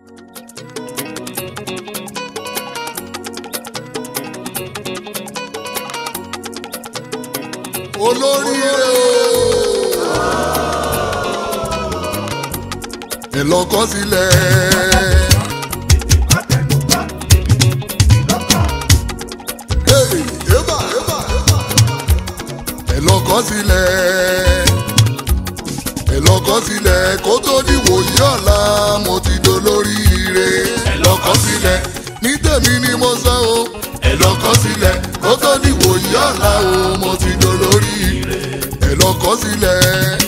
olóríire o. ẹ lọ kọ sílẹ̀. Hey, eba, eba, eba. ẹ lọ kọ sílẹ̀. ẹ lọ kọ sílẹ̀ kó tó di wòye ọ̀la mo ti dolóríire. ẹ lọ kọ sílẹ̀ ní tèmi ni mo sọ o. ẹ lọ kọ sílẹ̀ kó tó di wòye ọ̀la o mo ti dolóríire. ẹ lọ kọ sílẹ̀.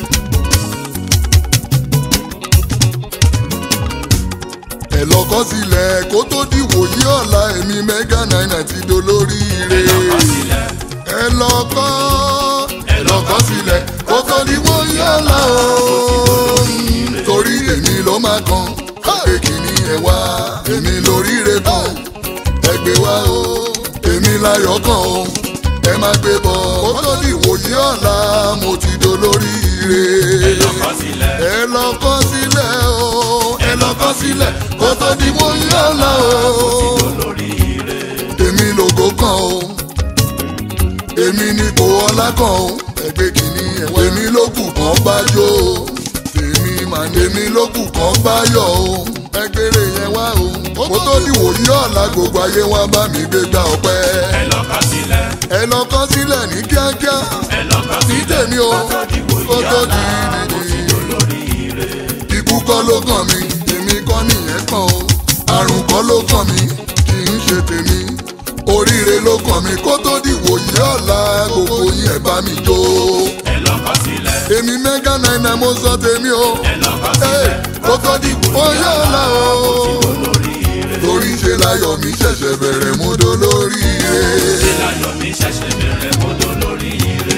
ẹ lọ kọ sílẹ̀ kó tó di wòye ọ̀la èmi mẹ́gà náírà ti dolóríire. ẹ lọ kọ ẹ lọ kọ sílẹ̀ kó tó di wòye ọ̀la o. torí èmi ló máa kan pé kìíní ẹ wá èmi lóríire kan ẹ gbé wá o èmi láyọ̀ kan o ẹ má gbé bọ̀ kó tó di wòye ọ̀la mo ti dolóríire. ẹ lọ kọ sílẹ̀. ẹ lọ kọ sílẹ̀ o ẹ lọ kọ sílẹ̀ kó tó di wòye ọ̀la o olóríire. èmi lògó kan o èmi ni kò ọlá kan o ẹgbẹ́ kìíní ẹ̀wọ̀n èmi ló kù kan bá jó o èmi mà ní èmi ló kù kan bá yọ o ẹgbẹ́rẹ́ yẹn wá o kó tó di wòye ọ̀la gbogbo ayé wá bá mi gbé gbá ọpẹ́ ẹ lọ kọ sílẹ̀. ẹ lọ kọ sílẹ̀ ní kíákíá ẹ lọ kọ ní sílẹ̀. tèmi o kó tó di dídì olóríire. ikú kọ́ ló kàn mí èmi kọ́ nìyẹn kàn o àrùn kọ́ ló kàn mí kì í ṣe tèmi oríire ló kàn mí kó tó di wòye ọ̀la gbogbo yín ẹ̀ bá mi jó ẹ lọ kọ sílẹ̀. èmi mẹ́gà náírà mo sọ tèmi o ẹ lọ kọ Hey, sílẹ̀. kó tó di wòye ọ̀la o olóríire. torí ṣe láyọ̀ mi ṣẹ̀ṣẹ̀ bẹ̀rẹ̀ mú dolóríire. láyọ̀ mi ṣẹ̀ṣẹ̀ bẹ̀rẹ̀ mọ́tò lóríire.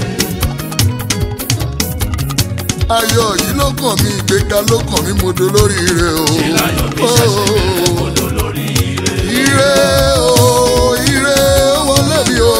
ayọ̀ yìí ló kàn mí ìgbéga ló kàn mí mo dolóríire o. láyọ̀ mi ṣẹ̀ṣẹ̀ bẹ̀rẹ̀ mọ́tò lóríire. ire o ire wọlé mi o.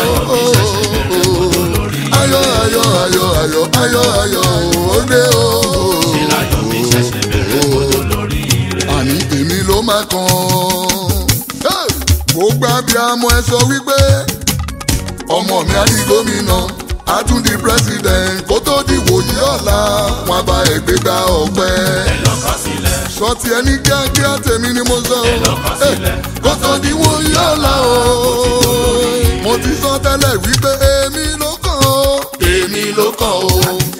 ayọ̀ ayọ̀ ayọ̀ ayọ̀ ayọ̀ ayọ̀ òde o. láyọ̀ mi ṣẹ̀ṣẹ̀ bẹ̀rẹ̀ mọ́tò lóríire. àní èmi ló máa kàn. Hey! gbogbo abiyamọ ẹ sọ wípé ọmọ mi á di gómìnà á tún di president kó tó di wòye ọ̀la wọn bá ẹgbẹ́ gba ọpẹ́ ẹ lọ kọ sílẹ̀. sọtì ẹni kíákíá tèmi ni mo sọ lọ kọ o sílẹ̀. kó tó di wòye ọ̀la o mo ti sọ tẹ́lẹ̀ wípé èmi ló kàn ó èmi ló kàn ó.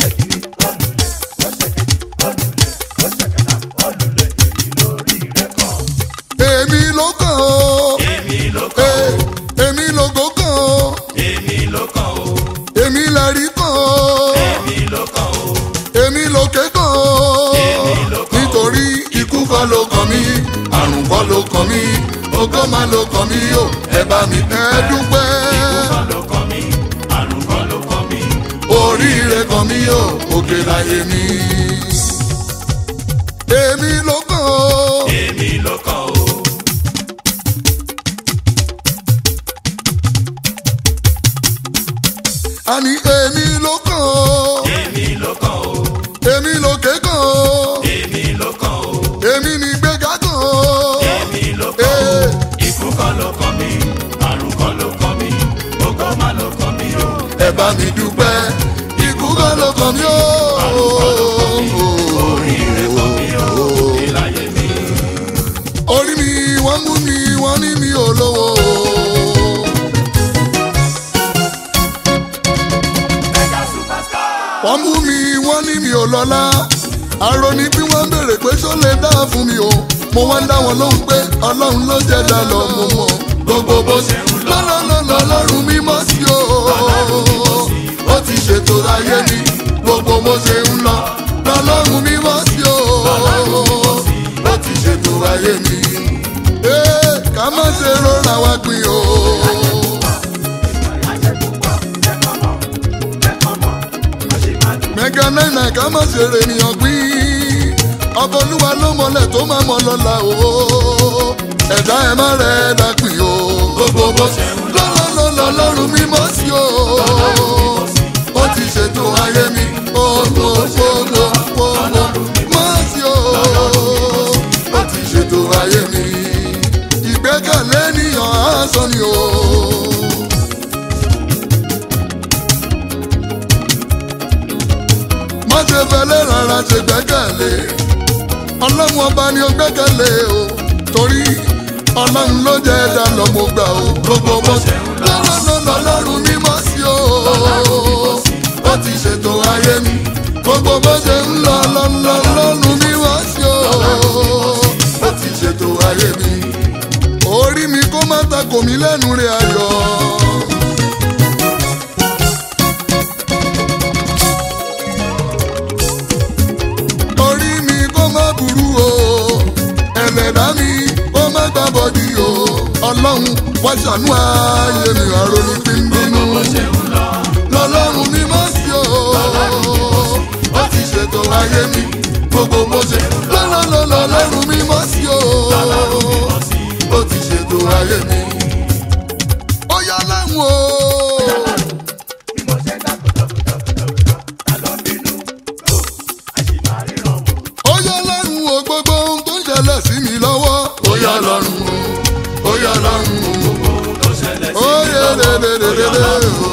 èmi ló kàn ó èmi ló kàn ó. èmi lògó kàn ó èmi ló kàn ó. èmi lẹ́rí kàn ó èmi ló kàn ó. èmi lòkè kàn ó nítorí ikú kọ́ ló kàn mí àrùn kọ́ ló kàn mí ògo má ló kàn mí o ẹ bá mi ẹ dúpẹ́ kọ́ ló kàn mí. àrùn kọ́ ló kàn mí. oríire kàn mí o òkè láyé mi. èmi ló kàn ó èmi ló kàn ó. àní èmi ló kàn ó èmi ló kàn ó. èmi lòkè kàn ó èmi ló kàn ó. èmi ní gbéga kàn ó. èmi ló kàn ó. Ee. ikú kọ́ ló kàn mí. àrùn kọ́ ló kàn mí. ògo má ló kàn mí o. ẹ bá mi dúpẹ́ ikú kọ́ ló kàn mí o. oríire kàn mí o. ìlàyé mi. orí mi wọ́n mú mi wọ́n ní mi ò lówó. mega superstar. wọ́n mú mi wọ́n ní mi ò lọ́lá. àrò ní bí wọ́n béèrè pé ṣó lè dá fún mi o. mo wá ń dá wọn lóhùn pé ọlọ́run ló jẹ́ dá lọ mo mọ̀. gbogbo bó ṣe ń lọ lọ́lọ́lọ́ lọ́rùn mímọ́ sí o. ó ti ṣètò ayé mi gbogbo bó ṣe ń lọ lọ́lọ́run mímọ́ sí o. ó ti ṣètò ayé mi. Ee, ká má ṣe rọra wá pín o. mẹ́gà náírà ká má ṣe rè ènìyàn pín. ọba olúwa ló mọlẹ̀ tó máa mọ lọ́la o. ẹ̀dá ẹ̀ má rẹ̀ ẹ̀dá pín o. gbogbo bó ṣe ń lọ lọ́lọ́lọ́ lọ́rùn mímọ́ sí o. ó ti ṣètò ayé mi. ó lọ ó lọ ó lọ mọ́ sí o. ó ti gbẹ́kẹ̀lé ọlọ́run ọba ni ó gbẹ́kẹ̀lé o torí ọlọ́run ló jẹ́ ẹ̀dá lọ́mọ gbà o gbogbo bó ṣe lọ́wọ́ lọ́nà ọlọ́run mímọ́ sí o ó ti ṣètò ayé mi gbogbo bó ṣe ń lọ lọ́nà ọlọ́run mímọ́ sí o ó ti ṣètò ayé mi orí mi kó má takò mí lẹ́nu rẹ̀ ayọ̀. orí mi kó má burú o ẹlẹ́dá mi kó má gbá bọ́dí o ọlọ́run wá ṣàánú ayé mi àròní fi ń bínú lọ́lọ́run mi má sí o ó ti ṣètò ayé mi gbogbo bó ṣe lọ́lọ́lọ́ lọ́lọ́run mi má sí o ó ti ṣètò ayé mi ó yá láwọn o. ó yá lọ́rùn o gbogbo ohun tó ń ṣẹlẹ̀ sí mi lọ́wọ́. ó yá lọ́rùn o ó yá lọ́rùn o ó yá dédédédé o.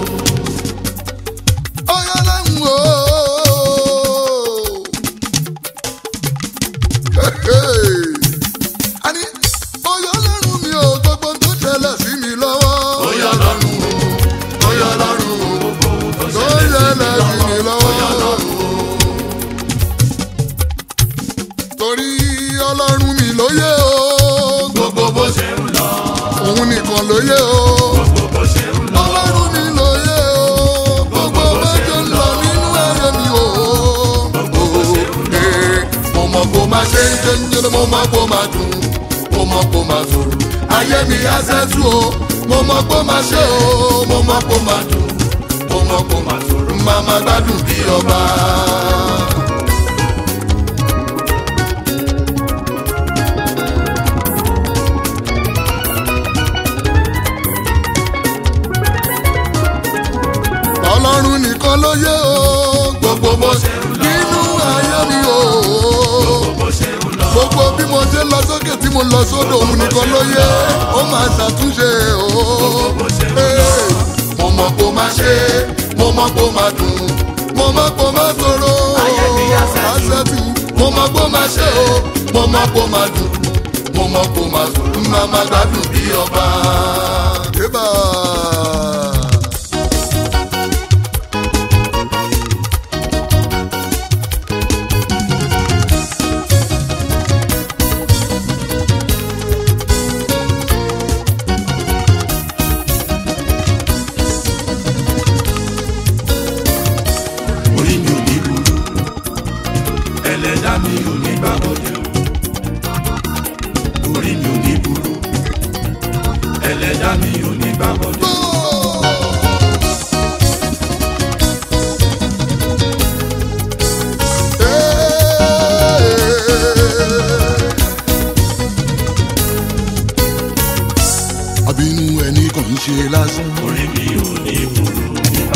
ó yá lọ́rùn o. Àní, ó yá lọ́rùn mi o gbogbo ohun tó ń ṣẹlẹ̀ sí mi lọ́wọ́. ó yá lọ́rùn o ó yá lọ́rùn o tó ń ṣẹlẹ̀ sí mi lọ́wọ́. torí ọlọ́run mi lóye o. gbogbo bó ṣe ń lọ. òun nìkan lóye o. gbogbo bó ṣe ń lọ. ọlọ́run mi lóye o. gbogbo bó ṣe ń lọ nínú ayé mi o. gbogbo bó ṣe ń lọ. mo mọ̀ kó máa ṣe ń ṣe ń ṣe mo mọ̀ kó máa dùn. mo mọ̀ kó máa sòrò. ayé mi á ṣẹ́tù o. mo mọ̀ kó máa ṣe o. mo mọ̀ kó máa dùn. mo mọ̀ kó máa sòrò. màmá gbádùn bí ọba. ọlọ́run nìkan ló yé o. gbogbo bó ṣe ń lọ nínú ayé mi o. gbogbo bí mo ṣe lọ sókè tí mo lọ sódò òun nìkan ló yé ó máa ṣàtúnṣe o. Ee, mo mọ̀ kó máa ṣe mo mọ̀ kó máa dùn mo mọ̀ kó máa tòrò àṣẹtù mo mọ̀ kó máa ṣe o mo mọ̀ kó máa dùn mo mọ̀ kó máa dùn máa máa gbádùn bí ọba. Eba. orí mi ò ní burú ẹlẹ́dá mi ò ní gbàgbọ́dẹ̀ o orí mi ò ní burú ẹlẹ́dá mi ò ní gbàgbọ́dẹ̀ o. àbínú ẹni kàn ń ṣe lásán. orí mi ò ní burú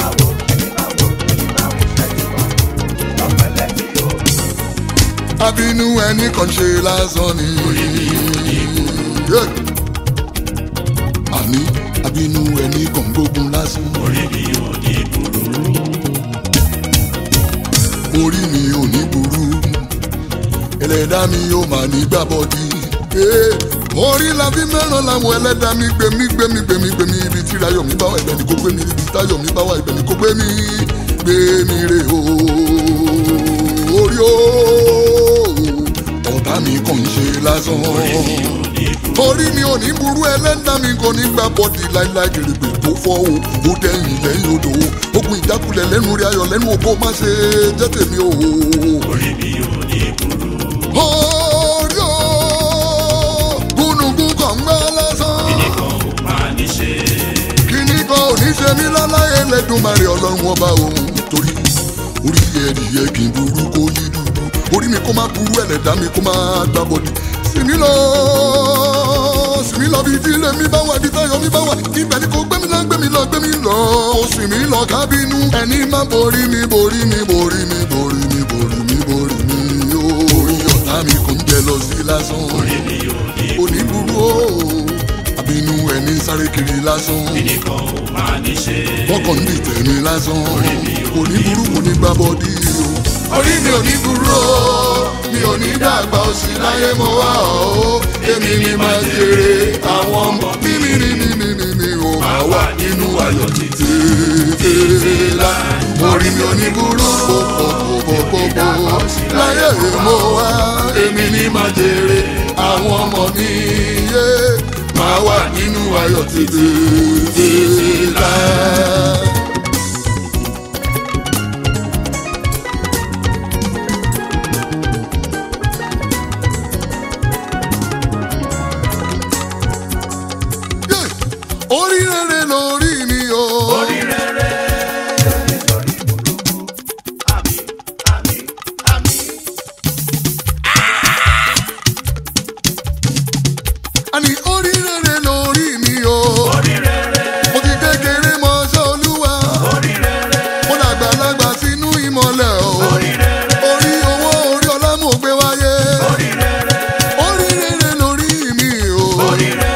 àbínú ẹni kàn ń ṣe lásán ni. Yeah. àní àbínú ẹni kàn ń gbógun lásán. orí mi ò ní burú orí mi ò ní burú ẹlẹ́dá mi yóò máa ní gbàbọ́dí. Eh, orí la fi mẹ́ràn làwọn ẹlẹ́dá mi gbẹ̀mí gbẹ̀mí gbẹ̀mí gbẹ̀mí ibi tí ayọ̀ mi bá wà ibẹ̀ ni kò gbé mi ibi tí ayọ̀ mi bá wà ibẹ̀ ni kò gbé mi gbé mi rè o orí o ọ̀tá mi kàn ń ṣe lásán orí mi ò ní burú ẹlẹ́dá mi kò ní gbà bọ́dì láíláí kèrègbè tó fọ́ o ó dẹ́yìn lẹ́yìn odò o ogun ìjákulẹ̀ lẹ́nu rí ayọ̀ lẹ́nu ògbó má ṣe jẹ́ tèmi o. orí mi ò ní burú orí o gúnugún kan ń gbá lásán nìkan ò máa ní ṣe kíní kan ò ní ṣe mí láláyé lẹ́dùnmarè ọlọ́run ọba òun torí orí ẹ̀dìyẹ kì í burú kó yí dúdú orí mi kó má burú ẹlẹ́dá mi kó má gbá bọ́dì sí mi lọ sí mi lọ bí tí ilé mi bá wà bí táyọ̀ mi bá wà ibẹ̀ ni kò gbé mi lọ gbé mi lọ gbé mi lọ ó sì mí lọ kábínú ẹni má borí mi borí mi borí mi borí mi borí mi borí mi ó orí ọ̀tá mi kò ń jẹ lọ sí lásán orí mi ò ní oníburú o àbínú ẹni sáré kiri lásán nìkan ò máa ní ṣe wọ́n kàn ń dìtẹ̀ mi lásán oníburú kò ní gbá bọ́dí o orí mi ò ní burú o mi ò ní dàgbà òsì láyé mo wá o èmi ni máa jèrè àwọn ọmọ mímí ni mímí ni mi ò máa wà nínú ayọ̀ títí la orí mi ò ní burú pòpòpòpòpò láyé mo wá èmi ni máa jèrè àwọn ọmọ mi yé máa wà nínú ayọ̀ títí la. orí rere lórí mi o. orí rere lórí burúkú àmì àmì àmì. àní orí rere lórí mi o. orí rere mo ti kékeré mọ ṣé olúwa. orí rere mo dàgbàlagbà sínú ìmọ̀lẹ̀ o. orí rere orí owó orí ọlá mo gbé wáyé. orí rere orí rere lórí mi o. orí rere.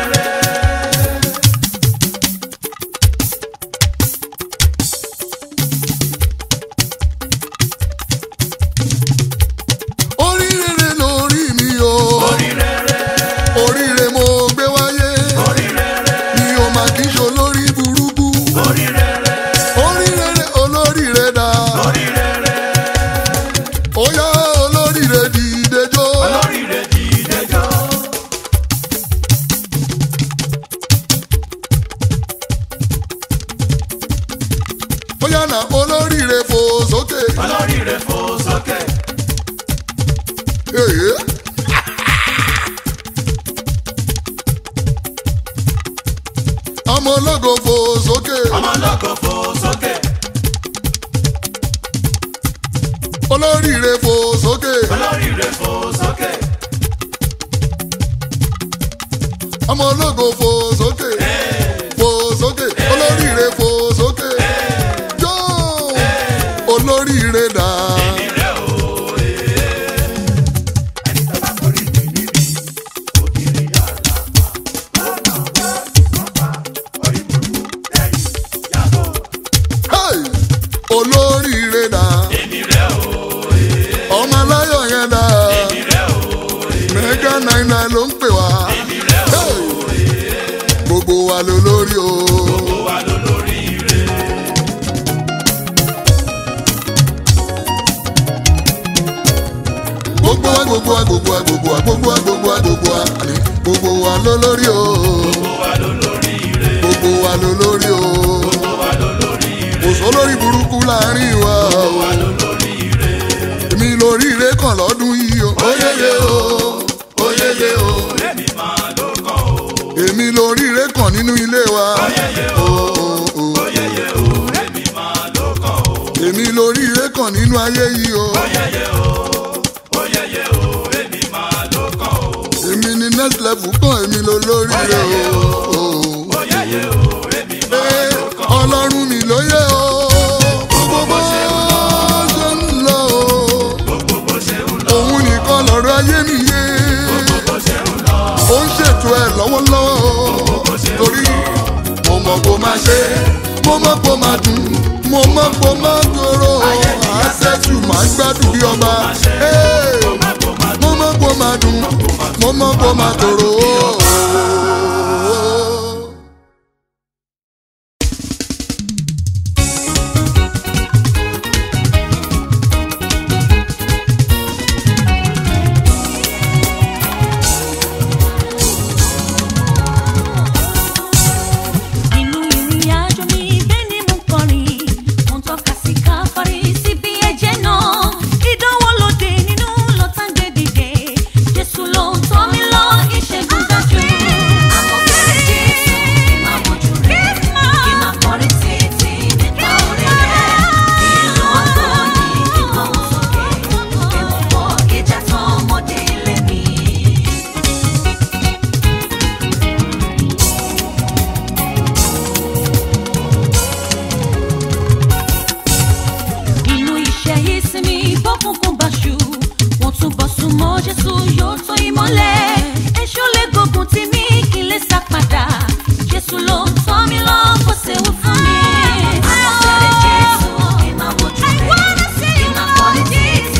orí rere lórí mi o. orí rere oríire mo gbé wáyé. orí rere mi ò mà kí ṣe olórí burúkú. orí rere orí rere olóríire dá. orí rere ó yá olóríire dìde jó. olórí rẹ dìde jọ. ó yá na olóríire fò sókè. olórí rẹ fò sókè. Èyí. ọmọ ológo fò sókè. ọmọ lọ́kọ̀ fò sókè. olóríire fò sókè. olórí rẹ fò sókè. ọmọ ológo fò sókè. fò sókè. olóríire fò sókè. jó olóríire dà. ìrẹ́ o ẹni tó bá torí mi níbi ògiri àlàpà lọ́nà wá ìsọ́pà orí burúkú lẹ́yìn yàgò. Hey! olóríire dà. ìrẹ́ o ọmọ aláyọ̀ yẹn dà. ìrẹ́ o mẹ́gà náírà ló ń pè wá. ìrẹ́ o Hey! gbogbo wa ló lórí o. ó wà lólórí ire. gbogbo wa gbogbo wa gbogbo wa gbogbo wa gbogbo wa gbogbo wa gbogbo wa àní gbogbo wa ló lórí o. ó wà lólórí ire. gbogbo wa ló lórí o. ó wà lólórí ire. kò sólórí burúkú láàrin wa ó o. wà lólórí ire. èmi lórí ire kan lọ́dún yìí o. oyeye o oyeye o. èmi máa ló kàn o. èmi lórí ire kan nínú ilé wa. oyeye o o o o. oyeye o èmi máa ló kàn o. èmi lórí ire kan nínú ayé yìí o. oyeye o oyeye o èmi máa ló kàn o. èmi ni next level kan èmi ló lórí ire o. o. oyeye o èmi máa Ee, ló kàn o. ọlọ́run mi ló yẹ o. gbogbo bó ṣe ń lọ o. gbogbo bó ṣe ń lọ. òun nìkan lọ̀rọ̀ ayé mi yé. bó ṣe ń lọ. ó ń ṣètò ẹ̀ lọ́wọ́lọ́wọ́ o. torí mo mọ̀ kó máa ṣe mo mọ̀ kó máa dùn mo mọ̀ kó máa dòrò àṣẹ́tù máa gbádùn bí ọba. Ee, mo mọ̀ kó máa dùn mo mọ̀ kó máa dòrò. Nínú ìrìn àjò mi bẹ́ẹ̀ ni mo kọrin, mo ń tọ́ka sí káfárí síbi ẹ̀jẹ̀ náà. Ìdánwò lóde nínú lọ́tà gbé dìde, Jésù ló ń tọ́ mi lọ ìṣẹ́gun dájú. Àwọn fẹ́rẹ̀ Jésù kí máa wojú rẹ̀, kí máa kọrin títí nípa orí rẹ̀. Ìlú ọgbọ́n ni kíkọ́ wọn sókè, èmo pọ̀ ìjà tán ọmọdé ilé mi. inú iṣẹ́ ìsinmi bọ́kùnkùn báṣu wọ́n tún bọ́ súnmọ́ jésù yóò tó ìmọ́lẹ̀ èṣù lè gbógun tì mí kí n lè sá padà jésù ló ń tọ́ mi lọ kó séwu fún mi. àwọn fẹ́rẹ̀ jésù kí n máa wojú rẹ̀ kí n máa kọrin títí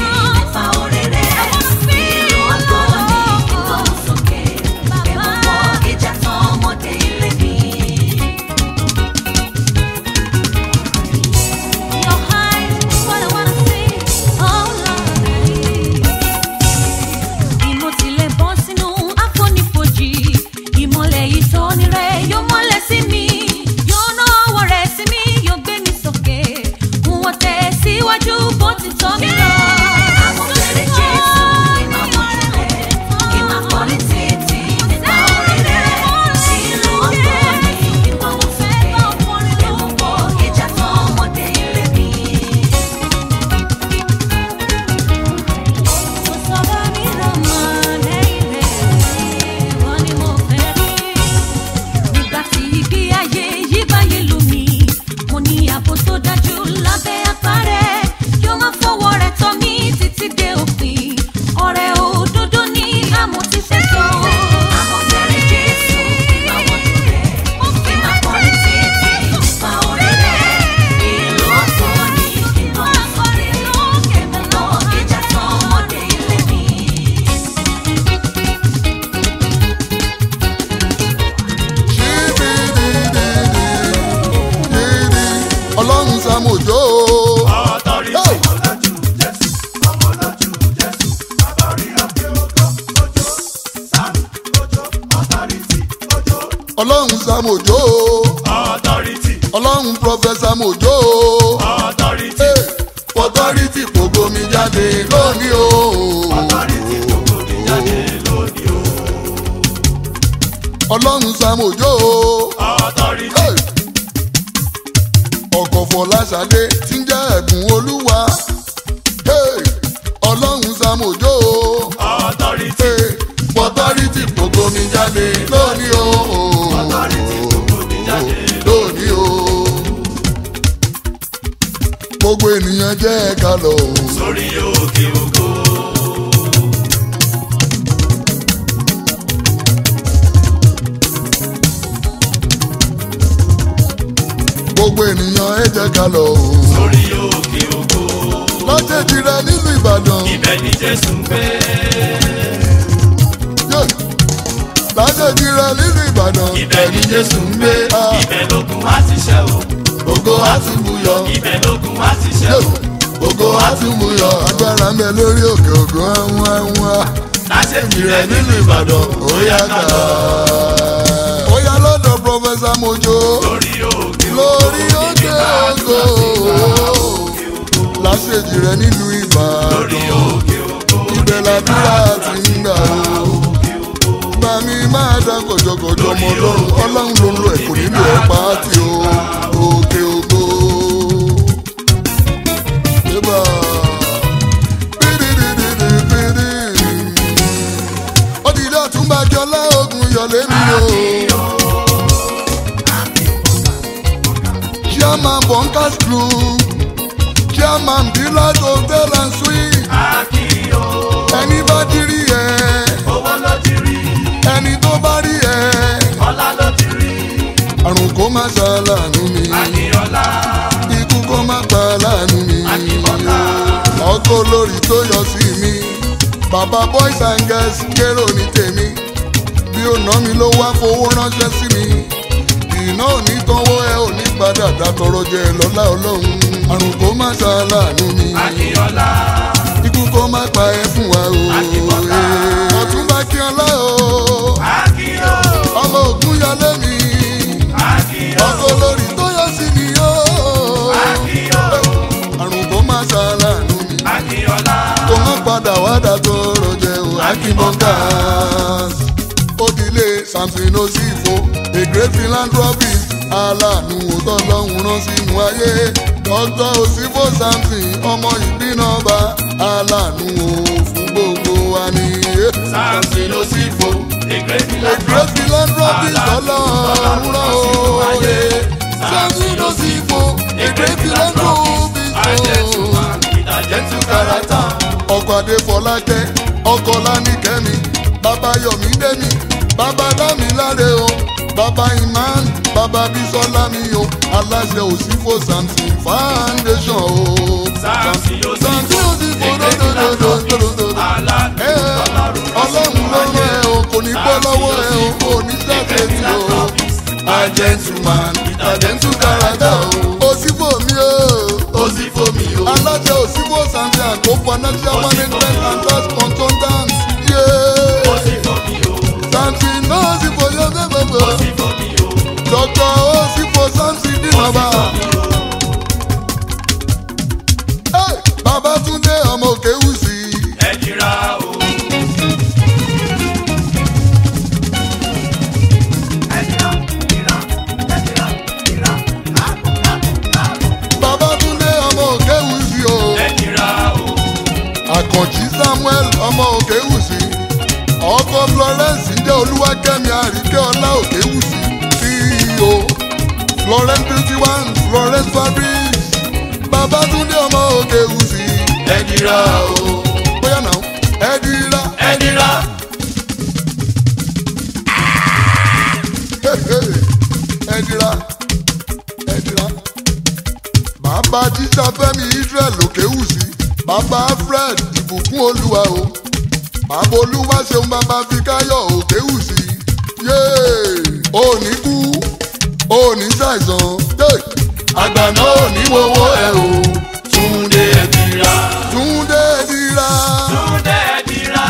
ọlọ́run sàmójó authority ọlọ́run prọfẹsà mòjó authority authority kògó mi jáde lónìí o. authority gbogbo mi jáde lónìí o ọlọ́run sàmójó authority ọkọ̀ fọláṣadé tí ń jẹ́ ẹ̀bùn olúwa Hey! ọlọ́run sàmójó authority authority kògó mi jáde lónìí o. authority gbogbo mi jáde lónìí o. gbogbo ènìyàn jẹ́ ẹ̀ka lọ. sórí òkè ògo gbogbo ènìyàn ẹ jẹ́ ká lọ. sórí òkè ògo lọ́jẹ̀dì rẹ nílùú ìbàdàn. ibẹ̀ ni jésù ń gbé Yeah. lọ́jẹ̀dì rẹ nílùú ìbàdàn. ibẹ̀ ni jésù ń gbé Ah. ibẹ̀ lógun wá ti ṣẹ́ o ògo àtúbùyọ. ibẹ̀ lógun wá ti ṣẹ́ o ògo àtúbùyọ. agbára ń bẹ lórí òkè ògo àwọn àwọn. láṣẹ̀jì rẹ̀ nílùú ìbàdàn ó yá ká lọ ó yá lọ́dọ̀ pọfẹ́sà mojo. lórí òkè lórí òkè ògo. láṣẹ̀jì rẹ nílùú ìbàdàn. lórí òkè ògo ibẹ̀ làdúrà ti ń gbà ó. Bá mi máa dá kọjọkọjọ ọmọ ọlọ́run ọlọ́run ló ń lo ẹ̀kọ́ nílò ẹ̀ pàtì o òkè ògo. Bébà. Bídìdìdìdìdì. Ó di ilé ọ̀túnba jọlá ogun yọ̀lé mi o. Chairman Bunkers Group, Chairman Dealers Hotel and Suites, akíyó ẹni bá ti rí ẹ owó ló ti rí ẹni tó bá rí ẹ ọlá ló ti rí àrùn kó má ṣàlànú mi akíọlá ikú kó má pa láàánú mi akíbọ́lá ọkọ olórí tó yọ sí mi bàbá boys and girls kérò ní tèmi bí ó ná mi ló wá fowó ránṣẹ́ sí mi iná ò ní tánwó ẹ ò ní padà dátọrọ jẹ lọ́lá ọlọ́run àrùn kó má ṣàlànú mi akíọlá ikú kó má pa ẹ fún wa o Akíbọ́lá. ọ̀túnba kí ọlá o akíyó ọmọ ògún yọlé mi akíyó ọkọ olórí tó yọ sí mi o akíyó àrùn kó má ṣàlànú mi akíọlá kó má padà wá dà tó rọjẹ o akínbọ́ngàs òdìlé samson osifo a great philanthropist aláàánú òótọ́ lọ́hùn rán sínú ayé dr osifo samson ọmọ ìbínàba aláàánú o fún gbogbo wa ní. samson osifo a ègbè great philanthropist ọlọ́run rán o yé samson osifo a great philanthropist o àjẹtùmá ìtàjẹtù kárátà ọkọ̀ adéfọlákẹ́ ọkọ̀ lánìkẹ́mi bàbá yọ̀mídẹ́mi bàbá dámiláre o bàbá imán bàbá bísọ́lá mi o aláṣẹ òsínfò samson foundation o. samson samson osifo òsínfò ègbè dòdòdòdòdòdò. aláàánú Ẹ, ọlọ́run ọlọ́run ló rán ẹ o kò ní bọ́ lọ́wọ́ ẹ o kò ní ṣàkẹ́tì o. a gentleman a gentle character o. òsínfò mi o. osifo mi o aláṣẹ òsínfò samson àgbo financial management and trust consultants. Yeah. osifo mi o Samson náà sì fòye gbẹgbẹgbẹ. osifo mi o Dọ́kítà ó sì fò Samson dínàbà. Hey, Babátúndé ọmọ òkè wùsì. ẹ jìra o. Babátúndé ọmọ òkè wùsì o. ẹ jìra o. Àkànjí Samuel ọmọ òkè wùsì. Ọkọ Florence ń jẹ́ Olúwakẹ́mi Àríkẹ́ Ọlá òkè wùsì. CEO Florence Beauty One Florence Fabrics. Babátúndé ọmọ òkè wùsì. ẹ jìra o. Bóyá náà ẹ dira. ẹ jìra. ẹdira ẹdira bàbá jíjà fẹmi israel òkèwù sí bàbá fred ìbùkún olúwa o bàbá olúwa ṣeun bàbá fikáyọ òkèwù sí yéé òní kú òní ṣàìsàn yéé àgbà náà òní wọwọ ẹ o túnde ẹ jìra. túndé ẹdira túnde ẹ jìra.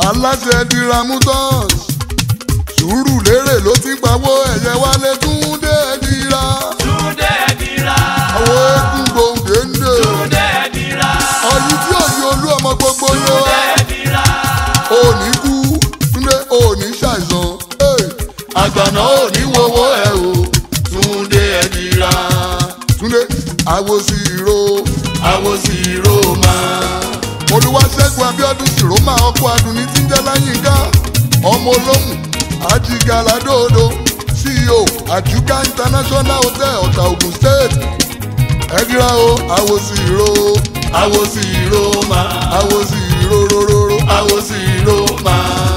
aláṣẹ diramutos sùúrù lérè ló ti pawó ẹ̀yẹ wálé túndé dira Túndé ẹ̀dìrà. àwọn eégún gbòǹdé ń dè Túndé ẹ̀dìrà. ọyí tí òye olú ọmọ gbogbo yé Túndé wa ẹ̀dìrà. òní kú túndé òní ṣàìsàn Hey! àgbàná òní wọ́wọ́ ẹ o túndé ẹ̀dìrà túndé àwòsí ìró àwòsí ìró máa olùwàṣẹ́gun abiodun sìrómà ọkọ̀ adùnní tí ń jẹ́ láyínká ọmọ olóhùn ajigaladóodo ceo àjùká international hotel ọ̀tà ogun state ẹ̀dìrà o àwòsí ìró àwòsí ìró máa àwòsí ìró róróró àwòsí ìró máa.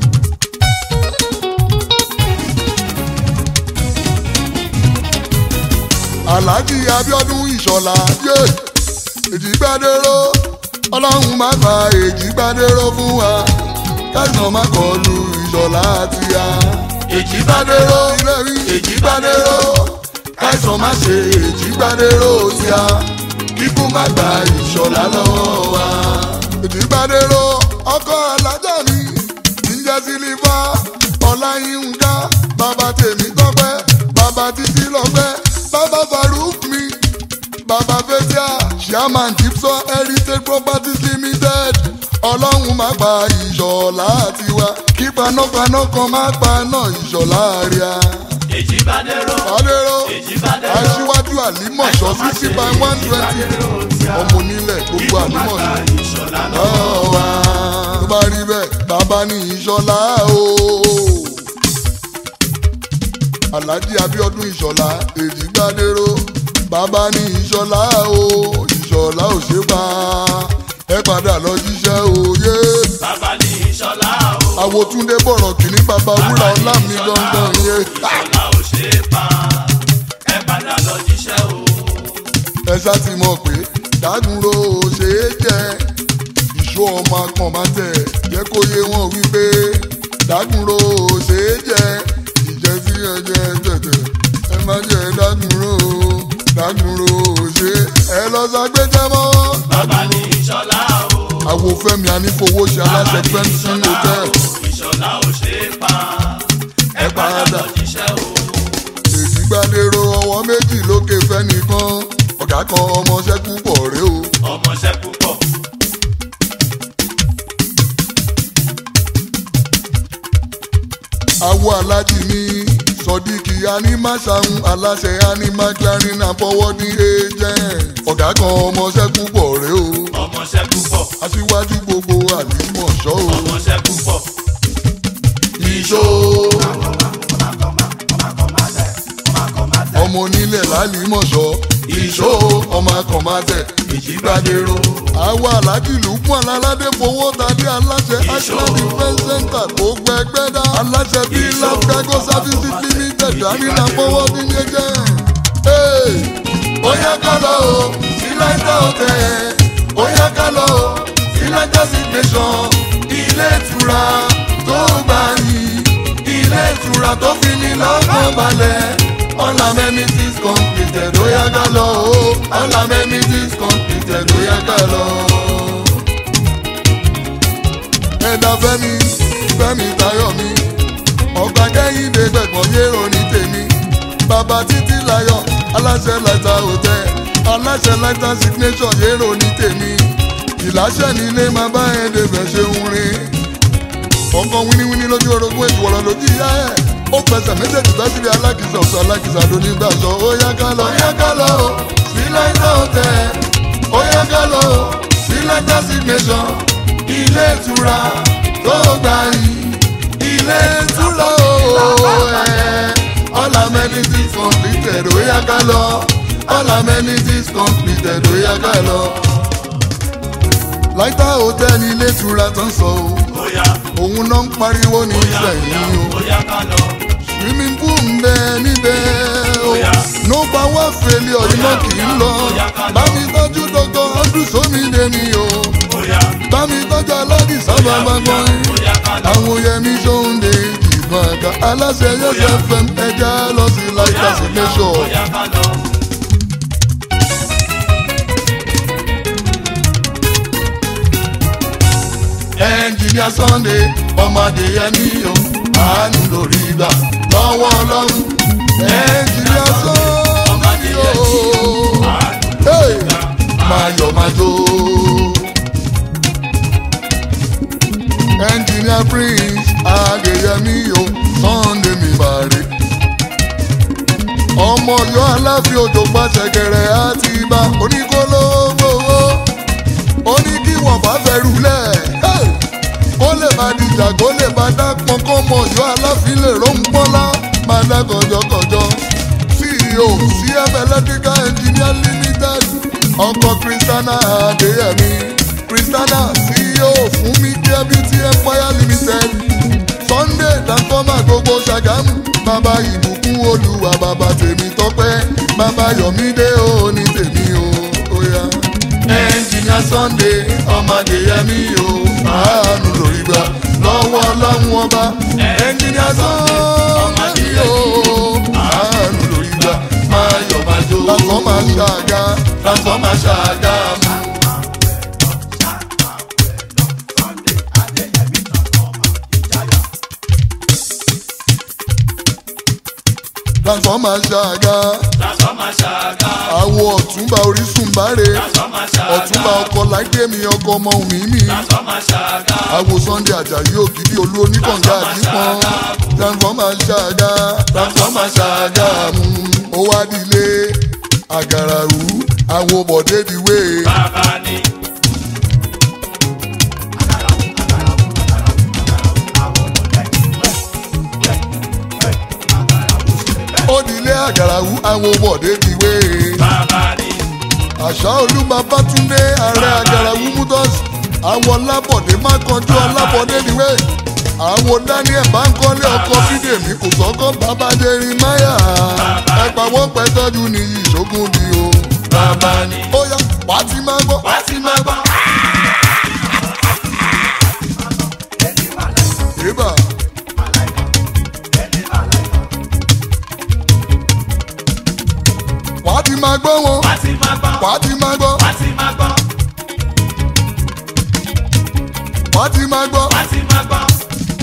alhaji abiodun ìṣọ̀lá yé èjìgbádéró ọlọ́run má gba èjìgbádéró fún wa káìsàn má kọlu ìṣọ̀lá àti ya. èjìgbádéró ilé rí èjìgbádéró káìsàn má ṣe èjìgbádéró sí a kíkú má gba ìṣọ̀lá lọ́wọ́ wa. èjìgbádéró ọkọ alájà mi kì í jẹ́ sílífà ọláyínká bàbá tèmi tọ́pẹ́ bàbá títí lọ́pẹ́ bàbá faruk mi bàbá fẹ́tíà chairman gibson heritage properties limited ọlọ́run má pa ìṣọ̀lá tiwa kí panápaná kan má paná ìṣọ̀lá rẹ̀ Èjìbádéró. adéró Èjìbádéró. aṣíwájú àlímọ̀ṣọ́ sixty by one twenty ọmọ onílẹ̀ gbogbo àlímọ̀ṣọ́ Ìṣọ̀lá lọ. ọ̀wá tó bá rí bẹ́ẹ̀ bàbá ní ìṣọ̀lá o. alhaji abiodun ìṣọ̀lá èjìgbádéró bàbá ní ìṣọ̀lá o ìṣọ̀lá ò ṣe pa ẹ padà lọ jíṣẹ́ òye. Bàbá ní ìṣọ̀lá o. àwòtúndé bọ̀rọ̀ kìíní bàbá wúrà ọlá mi gangan yẹn. Ìṣọ̀lá ò ṣe é pa. Ẹ padà lọ jíṣẹ́ o. ẹ ṣá ti mọ̀ pé dádúró ṣe é jẹ́ ìṣó ọmọ akàn máa tẹ̀ jẹ́ kó yé wọn wípé dádúró ṣe é jẹ́ ìjẹ́ sí ẹ̀jẹ̀ tẹ̀tẹ̀ ẹ má jẹ́ dádúró dádúró ṣe ẹ lọ ṣàgbéjẹ́ mọ́. Bàbá ní ìṣọ̀lá o. àwòfẹ́mi anífowó ṣe aláṣẹ fẹ́ǹsì hotel Ìṣọ̀lá ò ṣe é pa. Ẹ padà lọ jíṣẹ́ o. èyí gbàdérò ọwọ́ méjì lókè fẹ́nìkan ọ̀gá kan ọmọọṣẹ́ púpọ̀ rèé o. Ọmọṣẹ́ púpọ̀. àwọ̀ alájì ní sọdíkì animaṣahun aláṣẹ anima clearing and forwarding agent ọ̀gá kan ọmọọṣẹ́ púpọ̀ rèé o Ọmọṣẹ́ púpọ̀. aṣíwájú gbogbo àlìmọ̀ṣọ́ o. Ọmọṣẹ́ púpọ̀. ìṣó ọmọ onílẹ̀ lálìmọ̀ṣọ́ ìṣó ọmọ akọ̀mọ́tẹ̀ ìjìgbádéró. àwa alájì lùkún aláládé fowó tàbí aláṣẹ island defence center tó gbẹgbẹ́ dá. aláṣẹ bíi lafcago services limited dánilá fọwọ́ ní yẹjẹ́. ó yá ká lọ o sí láìka ọ̀tẹ̀ ó yá ká lọ o sí láìka signation ilé ìtura tó gbà yìí ilé ìtura tó fi ní lọ́kàn balẹ̀ all amenities completed ó yá ká lọ o all amenities completed ó yá ká lọ. ẹ̀dá fẹ́mi fẹ́mi tayọ̀ mi ọ̀gbà kẹ́hìndé gbẹ̀gbọ́n yérò ní tèmi bàbá títí láyọ̀ aláṣẹ láìta hòtẹ́ aláṣẹ láìta signation yérò ní tèmi ìláṣẹ nílé máa bá ẹ̀ débẹ̀ ṣe ń rin ọkàn wíníwíní lójú orogún ètò ọ̀rọ̀ lójú ìyá ẹ̀ ó fẹsẹ̀ méjèèjì bá síbi alákìsà ọ̀sán alákìsà ló ní gbàṣọ ó yá ká lọ ó yá ká lọ ó sí láìka hòtẹ́ ó yá ká lọ ó sí láìka signation ilé ìtura tó gbà yìí ilé ìtura ó ẹ̀ all amenities completed ó yá ká lọ all amenities completed ó yá ká lọ. láìta hòtẹ́ẹ̀lì ilé ìtura tó ń sọ o Bóyá. òun náà ń pariwo ní Bóyá. ìsẹ̀yìn o Bóyá ká lọ. swimming pool ń bẹ níbẹ̀ o Bóyá. no power failure iná kì í lọ Bóyá ká lọ. bá mi tọ́jú dọ́kọ̀ ọdún sómi dé mi o Bóyá. bá mi tọ́jú aládì sábà bá gbọ́n Bóyá ká lọ. àwọn yẹmi sóhunde ìgbọ̀n àga aláṣẹ yẹsẹ fẹm ẹja lọ sí láìka sí nation. Bóyá ká lọ. ng ẹnjìníà sunday ọmọdé yẹmí o àánú lórí gbà lọ́wọ́ ọlọ́run ẹnjìníà sunday o Hey! máa yọ̀ máa jó. ẹnjìníà prince adéyẹmí o sunday mi bàrẹ̀ ọmọ ọyọ aláfi òjò pàṣẹ kẹrẹ àti ibà oníkólógbòwò oníkíwọ̀n bá fẹ́rù lẹ̀ kó lè bá dìjà kó lè bá dápọn kó mọ ọyọ aláfi lè róńpọ́nlá máa dá kọjọkọjọ ceo cm electrical engineer limited ọkọ kristiana adéyẹmí kristiana ceo fún mi care beauty empire limited sunday dankoma gbogbo ṣàgámù bàbá ìbùkún olúwa bàbá tèmi tọpẹ bàbá yọmídé òní tèmi o oya. ẹnjìnìà sunday ọmọdé yẹmí o àánú lórí gbà lọ́wọ́ ọlọ́run ọba ẹnjìnìà sunday o àánú lórí gbà máa yọ̀ máa jó lásán máa ṣàgá lásán máa ṣàgá mú. lásán máa ṣàgá àwọ̀ ọ̀túnba orísun báre ọ̀túnba ọkọ̀ láìdémi ọkọ̀ ọmọ mi mi àwọ̀ sunday ajayi ògidì olú oníkànga àdìpọ́n lásán máa ṣàgá lásán máa ṣàgá mú. ó wá dilé àgàràwù àwọ̀ bọ̀dé diwé. Bàbá ni. ó dilé àgàràwù àwọ̀ bọ̀dé diwé. Bàbá ni. àṣà olúmọbátúndé ààrẹ àgàràwù mutus àwọn lábọ̀dé má kanjú ọlábọ̀dé níwé àwọn daniel bankole ọkọ bídèmí kò sọ́kọ́ bàbá jeremaya ẹ̀pàwọ́ pẹ̀tọ́jú ní ìṣógun bí o. Bàbá ni. ó yá wàá ti máa gbọ́. Wá ti máa gbọ́. Eba. wàá ti máa gbọ́ wọn Wá ti máa gbọ́. wàá ti máa gbọ́ Wá ti máa gbọ́. wàá ti máa gbọ́. Wá ti máa gbọ́.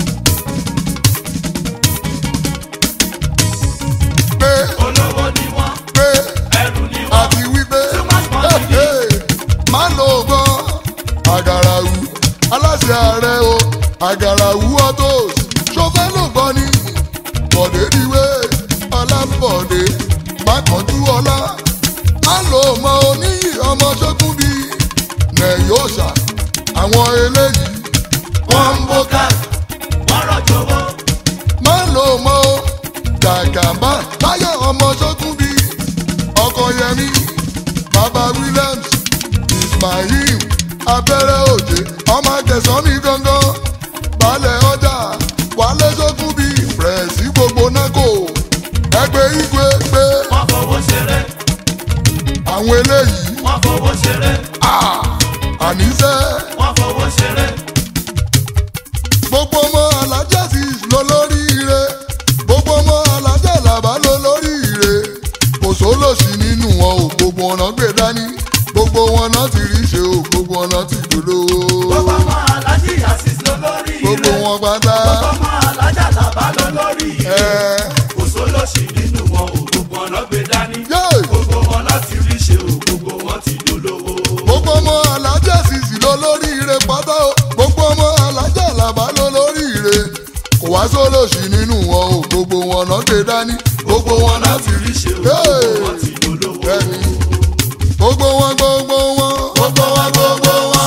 pé Olówó ni wọ́n. pé Ẹrù ni wọ́n. àti wípé Too much money. hey, hey, má lò ó gbọ́ àgàràwù aláṣẹ ààrẹ o àgàràwù autos ṣọfẹ́ ló gbọ́ ni bọ̀dé diwé ọlábọ̀dé mákànjú ọlá má lò ó mọ oníyì ọmọ ṣókùn bí nẹ̀yọ́sà àwọn eléyìí wọ́n ń bó ká Wọ́n rọ̀jò owó. má lò ó mọ o gàgàmbá táyà ọmọ ṣókùn bí ọkọ yẹmí bàbá williams ismail abẹ́rẹ́ òjé ọmọ akẹsàn mi gangan balẹ̀ ọjà wálé ṣókùn bí pẹ̀sì gbogbo nákò ẹgbẹ́ igwe pé Wọ́n fowó ṣeré. àwọn eléyìí Wọ́n fowó ṣeré. ah, àníṣe Wọ́n fowó ṣeré. gbogbo ọmọ alájà sì lọ lórí ire gbogbo ọmọ alájà làbá lọ lórí ire kò sólòsì nínú wọn ò gbogbo ọ̀nà gbé dání gbogbo wọn náà ti rí ṣe ò gbogbo ọ̀nà ti dolówó Gbogbo ọmọ alájí àṣìṣ ló lórí ire. gbogbo wọn pátá Gbogbo ọmọ alájà làbá ló lórí ire. ẹ Kò sólòsì nínú wọn ò gbogbo ọ̀nà gbé dání. yé Gbogbo wọn láti rí ṣe ò gbogbo wọn ti dolówó. gbogbo ọmọ alájà sì sì lọ lórí ire pátá o gbogbo ọmọ alájà làbá lọ lórí ire kò wá sólòsì nínú wọn ò gbogbo wọn náà gbé dání gbogbo wọn náà ti rí ṣe ò Hey! gbogbo wọn ti dolówó. bẹ́ẹ̀ni gbogbo wọn gbogbo wọn gbogbo wọn gbogbo wọn.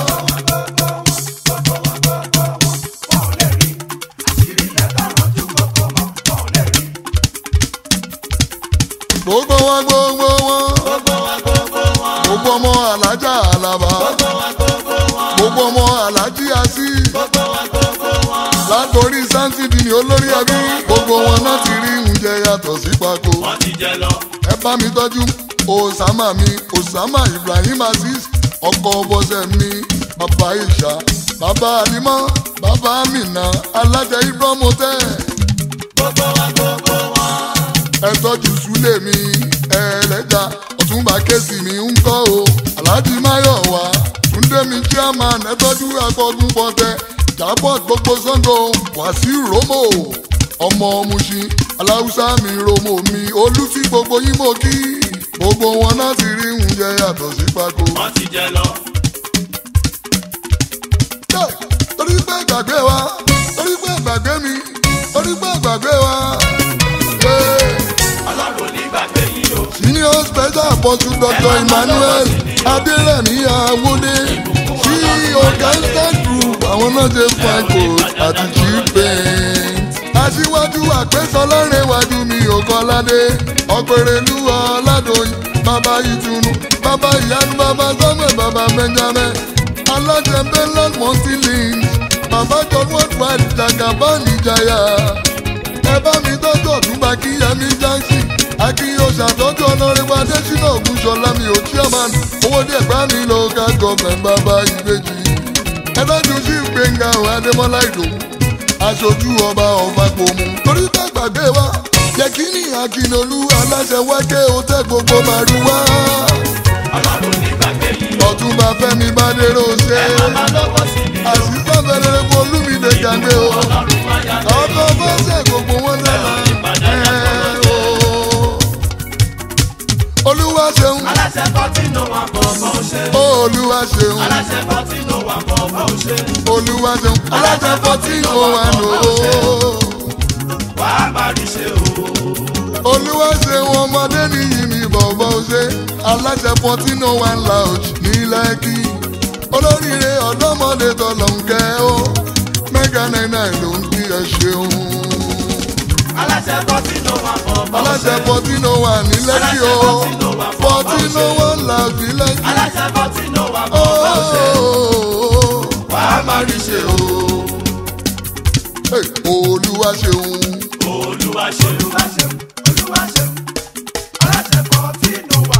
gbogbo wọn gbogbo wọn Gbogbo wọn gbogbo wọn. gbogbo ọmọ alájà àlàbà Gbogbo wọn gbogbo wọn. gbogbo ọmọ alájí àsí Gbogbo wọn gbogbo wọn. látòrí sáńtìdì ní olórí ẹbí gbogbo wọn náà ti rí oúnjẹ yàtọ̀ sí pako Wọ́n ti jẹ lọ. ẹ bá mi tọ́jú osama mi osama ibrahim aziz ọkọ bọ́sẹ̀ mi bàbá ìṣá bàbá alimọ́ bàbá amina alájẹ ibrahim hotel Gbogbo wọn gbogbo wọn. ẹ tọ́jú súlẹ̀ mi ẹlẹ́jà ọ̀túnba kẹ́sì mi ń kọ́ o alhaji mayowa túndé mi chairman ẹ tọ́jú akọ́gun bọ́tẹ́ Dàpọ̀ gbogbo Sango Wàsíù Rómò ọmọ Mushin Aláùsá mi Rómò mi olú tí gbogbo yín mọ̀ kí gbogbo wọn náà ti rí oúnjẹ yàtọ̀ sí pákó. wọ́n ti jẹ lọ. Jẹ́, torí pé gbàgbé wa torí pé gbàgbé mi torí pé gbàgbé wa. Yeah. ọlọ́run ní gbàgbé yìí o. senior special apostle dr emmanuel adérẹ̀mí awódé ceo gangster group àwọn náà ṣe fine coat àti cheap paint. aṣíwájú àgbésọlárẹ̀wájú mi òkọ́ládé ọ̀pẹ̀rẹ̀lú ọ̀làdọ̀yìn bàbá ìtùnú bàbá ìyanu bàbá samuel bàbá benjamin alájẹ bẹ́lẹ̀ mọ́sílìn bàbá john worldwide jagaban ìjayà ẹ bá mi tọ́jú ọ̀túnba kíyẹmí jackson akínyó ṣàtọ́jú ọ̀nàrẹ́wà adésínà ògúnṣọlá mi ò chairman owó díẹ̀ gbá mi local government bàbá ìbejì ẹ tọ́jú sí gbẹ̀ngà adémọ́lá ìdòwú aṣojú ọba ọba gbòmù torí bá gbàgbé wa yẹ kí ní akínolú aláṣẹ wákẹ́ òtẹ́ gbogbo màrúwá ọlọ́run ní gbàgbé yìí o. ọ̀túnba fẹ́mi bádéró ṣe ẹ máa máa lọ́wọ́ sí mi o. àṣìṣe fẹ́rẹ́rẹ́ fún olúmídé gàgbé o ọlọ́run máa yá lé. ọkọ̀ fẹ́sẹ̀ gbogbo wọn lẹ́la ẹ̀ o. olúwa ṣeun aláṣẹ kọ́tínú wà bọ̀ bọ̀ ṣe. olúwa ṣeun aláṣẹ kọ́tínú wà bọ̀ bọ̀ ṣe. olúwa ṣeun alájà fọtí ó wà nù ó. wà á máa rí ṣe o. olúwa ṣeun ọmọdé nìyí mi bọ̀bọ̀ ṣe alájà fọtí ó wà lounge ní lẹ́kì olóríire ọ̀dọ́mọdé tọ̀lọ̀ ń kẹ́ ó mẹ́gà náírà ló ń kí ẹ ṣeun. aláṣẹ kọ́tínú wà bọ̀ bọ̀ aláṣẹ ṣe. fọtí ó wà ní lẹ́kì ó fọtí ó wà lounge ní lẹ́kì. aláṣẹ kọ́tínú wà bọ̀ bọ̀ ṣe. wà á máa rí ṣe o. Hey, olúwa ṣeun olúwa ṣe olúwa ṣe olúwa ṣe aláṣẹ kọ́tínú wà.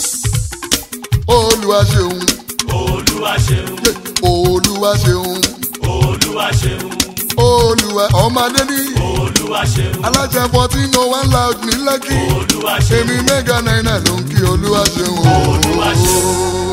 olúwa ṣeun olúwa ṣe Yeah, olúwa ṣeun olúwa ṣe olúwa ọmọdé ní olúwa ṣe aláṣẹ fourteen oh one loud ní lẹ́kì olúwa ṣe èmi mẹ́gà náírà ló ń kí olúwa ṣeun Olúwa ṣeun.